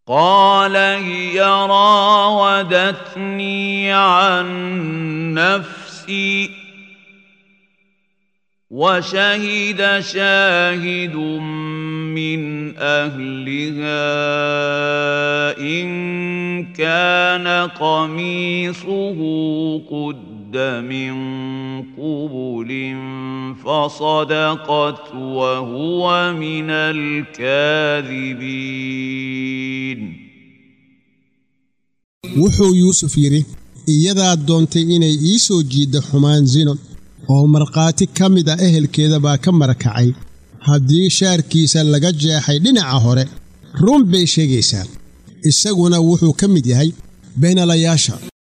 قال هي راودتني عن نفسي وشهد شاهد من اهلها ان كان قميصه قد من قبل فصدقت وهو من الكاذبين wuxuu yuusuf yidhi iyadaa doontay inay ii soo jiiddo xumaan sino oo markhaati ka mid a ehelkeeda baa ka marakacay haddii shaarkiisa laga jeexay dhinaca hore run bay sheegaysaa isaguna wuxuu ka mid yahay beenalayaasha